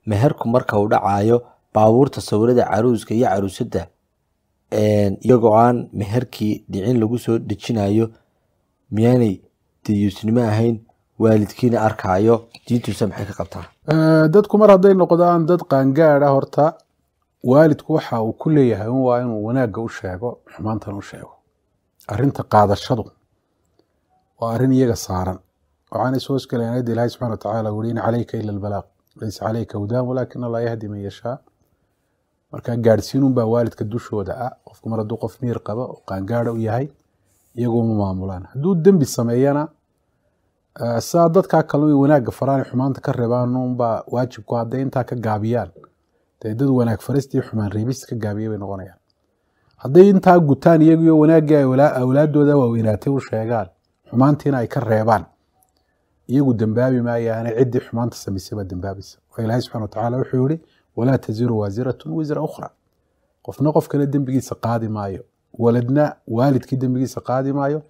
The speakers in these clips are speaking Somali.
meherku marka uu dhacayo baabuurta sawirada caruuska iyo caruusadda iyagoo aan meherkii dhicin lagu soo dejinayo miyaanay dayuusnimo ahayn waalidkiina arkaayo diintuusa maxay ka qabtaa dadku mar hadday noqdaan dad qaangaad ah horta waalidku waxa uu ku leeyahay un waa inuu wanaagga u sheego xumaantana u sheego arrinta qaadashadu waa arrin iyaga saaran waxaanay soo hoosgelayan ayadda ilahi subxana watacaala uri in calayka ila albalaaq laysa calayka hudaam walaakin allah yahdi man yashaa marka gaadhsiinun baa waalidka dushooda ah qofku mar hadduu qof miir qaba oo qaangaada u yahay iyaguma maamulaan hadduu dembi sameeyana sidaa dadkaa kale way wanaagga faraan xumaanta ka reebaan unbaa waajibku hadday intaa ka gaabiyaan dee dad wanaag faristii xumaan reebista ka gaabiya bay noqonayaan hadday intaa gutaan iyagiyo wanaaggii ay awlaadooda waaweynaatay u sheegaan xumaantiina ay ka reebaan iyagu dembaabi maayaane ciddii xumaanta samaysay baa dembaabaysa oo ilaahay subxana watacaala wuxuu yihi walaa taziru waasiratun wisra ukhra qofna qof kale dembigiisa qaadi maayo waladna waalidkii dembigiisa qaadi maayo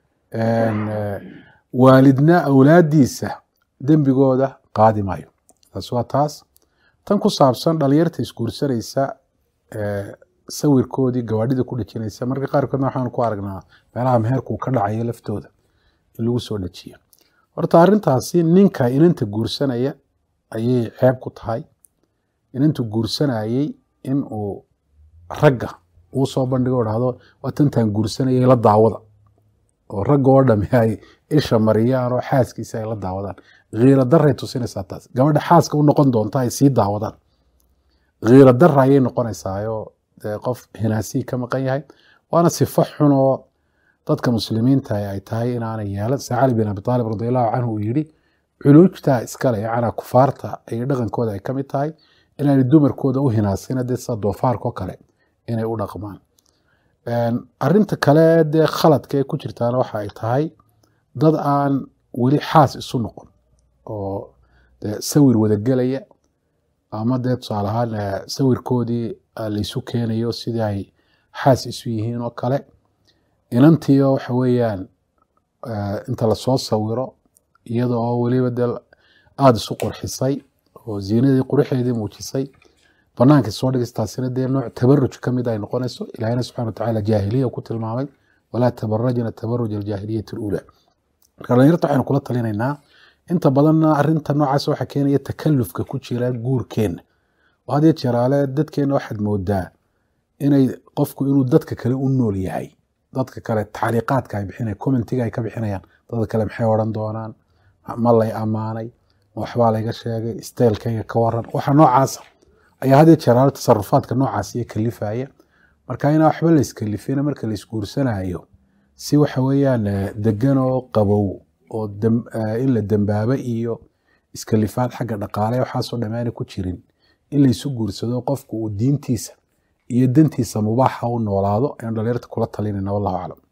waalidna awlaadiisa dembigooda qaadi maayo taas waa taas tan ku saabsan dhalinyarta isguursanaysa sawirkoodii gawaadhida ku dhejinaysa marka qaarkoodna waxaan ku aragnaa meelaha meherkuu ka dhacayo laftooda in lagu soo dhejiyo horta arrintaasi ninka inanta guursanaya ayay ceeb ku tahay inantu guursanayey in uu ragga uu soo bandhigo dhahdo waa tantaan guursanayay la daawada oo ragga oo dhami ay isha mariyaan oo xaaskiisa ay la daawadaan khiiro daray tusinaysaa taas gabadha xaaska u noqon doonta ay sii daawadaan khiiro dara ayay noqonaysaayo dee qof hinaasii ka maqan yahay waana sifo xun oo dadka muslimiinta ay tahay inaanay yeelan se cali bin abi aalib radiallahu canhu uu yidhi culuujtaa iskale yacnaa kufaarta ay dhaqankooda ay ka mid tahay inaanay dumarkooda u hinaasina dee sida doofaarkao kale inay u dhaqmaan arinta kale dee khaladka ee ku jirtaana waxa ay tahay dad aan weli xaas isu noqon oo dee sawir wadagelaya ama dee tusaale ahaan sawirkoodii laysu keenayo sidii ay xaas isu yihiin oo kale inantiio waxa weeyaan inta lasoo sawiro iyada oo weliba dee aada isu qurxisay oo ziinadii quruxeedii muujisay banaanka soo dhigistaasina dee nooc tabaruj ka mid ay noqonayso ilahina subxana watacaala jaahiliya ku tilmaamay walaa tabarajna tabaruj aljaahiliyati alula marka dhalinyarta waxaynu kula talinaynaa inta badanna arinta noocaas waxaa keenaya takalufka ku jira guurkeenna oo had iyo jeeraale dadkeenna waxaad moodaa inay qofku inuu dadka kale u nool yahay dadka kale taxliiqaadka ay bixinayan commentiga ay ka bixinayaan dadka kale maxay odhan doonaan ma lay ammaanay ma waxbaa layga sheegay steelkayga ka waran waxa noocaasa ayaa had iyo jeeraale tasarufaadka noocaas iyo kalifaya marka inaa waxba la iskalifina marka la isguursanayo si waxa weeyaan degan oo qabow oo in la dembaabo iyo iskalifaad xagga dhaqaale waxaasoo dhammaana ku jirin in laysu guursado qofku uu diintiisa iyo dantiisa mubaaxa u noolaado ayaan dhalinyarta kula talinayna wallahu aclam